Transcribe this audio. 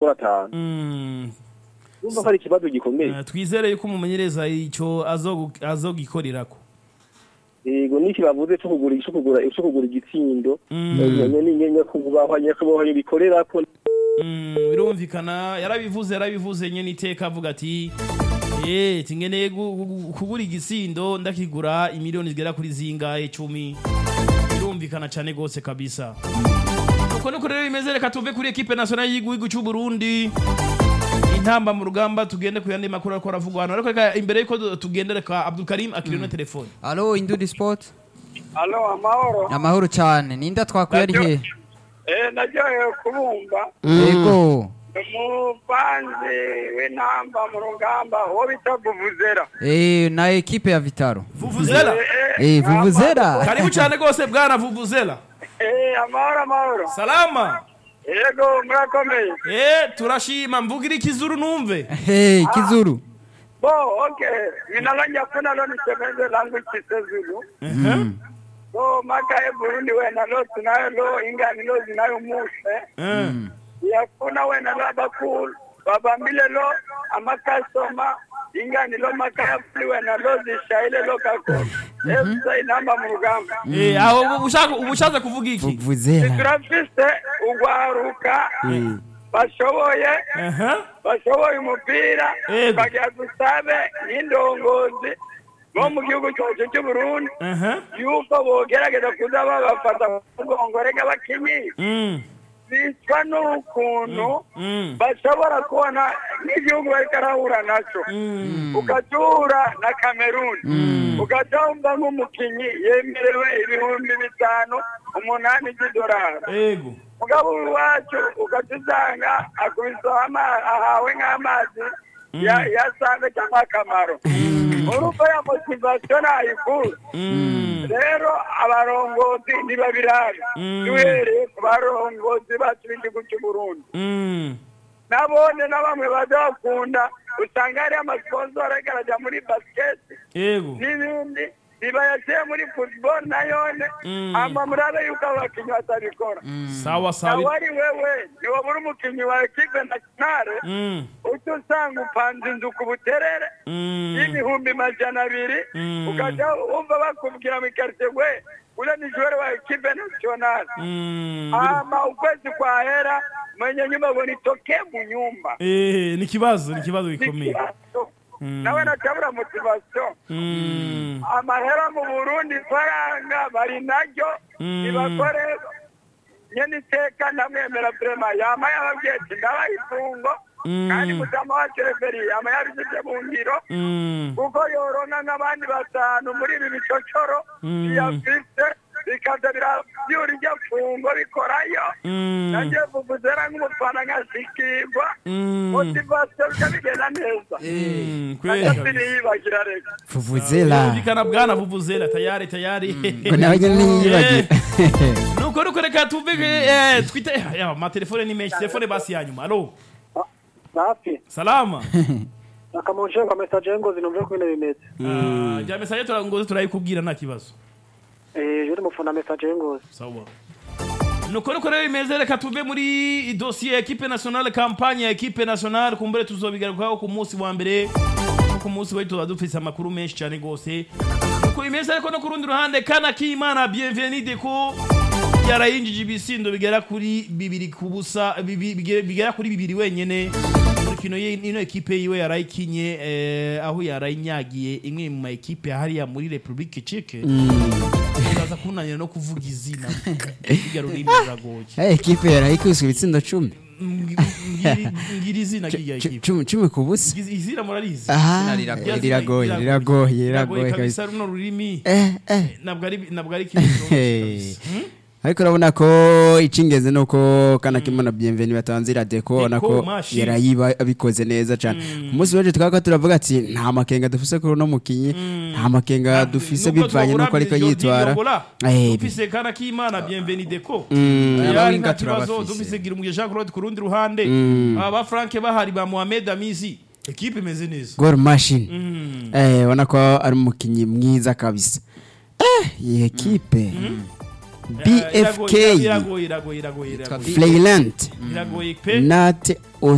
kuri atanu Mm. urumva ko ari ikibazo gikomeye Eh, twizere yuko umumenyereza icyo azogu- azogikorerako yego n'iki bavuze cyo kugura cyo kugura cyo kugura igitsindo nyene ni nyene kubahwa nyakubahwa bikorera ko Mm, birumvikana yarabivuze yarabivuze nyene iteka avuga ati eh tingeneye gu- gu- kugura igisindo ndakigura imiliyoni zigera kuri zingahe icumi birumvikana cyane gose kabisa uko niko rero bimeze reka tuve kuri ekipe nationale y'igihugu cy'u Burundi intamba mu rugamba tugende ku yandi makuru ariko aravugwa hano ariko reka imbere yuko du- tugende reka Abdul Karim akiriye no telefone Alo Indudi Sport Alo, amahoro. amahoro cyane ninda twakuye ari he Eh, naryohewe kubumva. yego Umupanzi w'intamba mu rugamba, uwo bita Vuvuzera. eh na ekipe ya Vitaro Vuvuzela eh Vuvuzera karibu cyane gose bwana Vuvuzela Eh, amahoro, amahoro. salama Yego, murakomeye. eh turashima mvugira ikizuru numve hey Kizuru Bo, okay. Ninalonya kuna lo nisemeze langu chisezulu. Bo, maka e Burundi wena lo tunayo lo ingani lo zinayo mushe. Eh. Yakuna wena lo abakulu. Babambile lo amakasoma. Ingani lo makayafuli wena lo zishayile lo kakulu. Efuse inamba mu rugamba. Eh, aho ubu ushaka ubu ushatse kuvuga iki Vuvuzela turafise ugwaruka bashoboye Aha. bashoboye umupira Yego. bagira dusabe n'indongozi bo mu gihugu cyacu cy'uburundi Aha. yuko bogerageza kuza babafata ku mugongo reka bakinyi Mm. bicwa n'ukuntu Mm. bashobora kubona n'igihugu bariko arahura naco ugatura na kameruni ugatomba nk'umukinyi yemerewe ibihumbi bitanu umunani by'idolari Ego. mugabo iwacu ugaca usanga akubise ama- ahawe nk'amazi ya- yasanze cyangwa akamaro urumva ya motivasiyo ntayikura Mm. rero abarongozi ntibabirabe duhereye ku barongozi bacu b'igihugu cy'uburundi Mm. nabone na bamwe baza bakunda usanga hariyo amasiponsoro ariko arajya muri basiketi Ego. n'ibindi ntibayashyire muri futuboro nayone hama murabe yuko abo bakinnyi batabikora Sawa nawe sawa. ari wewe ntiwabura umukinnyi wa ekipe nationale Mm. uca usanga upanze inzu ku buterere Mm. y'ibihumbi majana abiri Mm. ukaja wumva bakubwira mu ikaritiye we ule ni joueur wa ekipe nationale Mm. hama ukwezi kwahera mwenye nyumba ngo nitokee mu nyumba Eh, ni kibazo, ni kibazo gikomeye. nawe natabura motivation Mm. amahera mu burundi ifaranga bari naryo Mm. ntibakore nyene iteka ndamwemera vrema yama yababwiye ati ndabaha ifungo Mm. kandi mutama wacu referi yama yabisivye mu ngiro Mm. kuko yorona nk'abandi batanu muri ibi bicocoro Mm. biyafise bikaza biravyura iryo fungo bikorayo Mm. nagiye vuvuzera nk'umufana nkashikirwa Mm. motivasiyo bica bigenda neza Mm. Kweli naco kabisa. siniyibagira reka Vuvuzela Birumvikana bwana Vuvuzela tayari tayari. ngo nawe nyine niyibagira nuko nuko reka tuve eh, twite ya amatelefone ni menshi telefone basi ya nyuma alo safi salama akamunshe kwa message ngo zinomve ko bino bimeze Ah, ja message turangoze turayikubwira nta kibazo eh je mufuna message ngo sawa nuko nuko rero bimeze reka tuve muri dosiye ya ekipe nationale kampanye ya ekipe nationale kumbure tuzobigarukaho ku munsi wa mbere ku munsi wari tuba dufise amakuru menshi cyane gose nuko bimeze ariko no ku rundi ruhande kana k'imana bienvenide ko yarayinjije ibisindo bigera kuri bibiri ku busa bibi- bige- bigera kuri bibiri wenyene muri kino ye- ino ekipe yiwe yarayikinye eh, aho yarayinyagiye imwe mu ma ekipe hariya muri Republique Czech uraza kunanira no kuvuga izina irya rurimi ruragoye hey ekipe yarayikubise ibitsindo cumi Mbwira- mbwira izina ry'iyo ekipe cumi cumi ku busa Izi- izina murarizi aha riragoye. Irya zina riragoye riragoye riragoye kabisa kabisa runo rurimi eh eh ntabwo ari ntabwo ari ikintu Hey. cyoroshye kabisa. Hmm? ariko urabona ko icy'ingenzi ni uko kana kimana bienveni batanze iriya deko ubona ko mashini. yarayiba abikoze neza cyane ku munsi w'ejo twaba turavuga ati nta makenga dufise kuri uno mukinyi nta makenga dufise Nubwo bivanye twabura n'uko ariko Bienvenue yitwara Yongola, Eh, dufise kana k'imana bienvenide ko Mm, yari abahinga nta kibazo turabafise. dufise gira umugisha Jean Claude ku rundi ruhande aba ba Frank bahari ba Mohamed Amizi ekipe imeze neza gol machine Mm. eh ubona ko ari umukinyi mwiza kabisa eh iyi ekipe Eh, bfk iragoye iragoye iragoye iragoye iragoye Flayland iragoye pe nate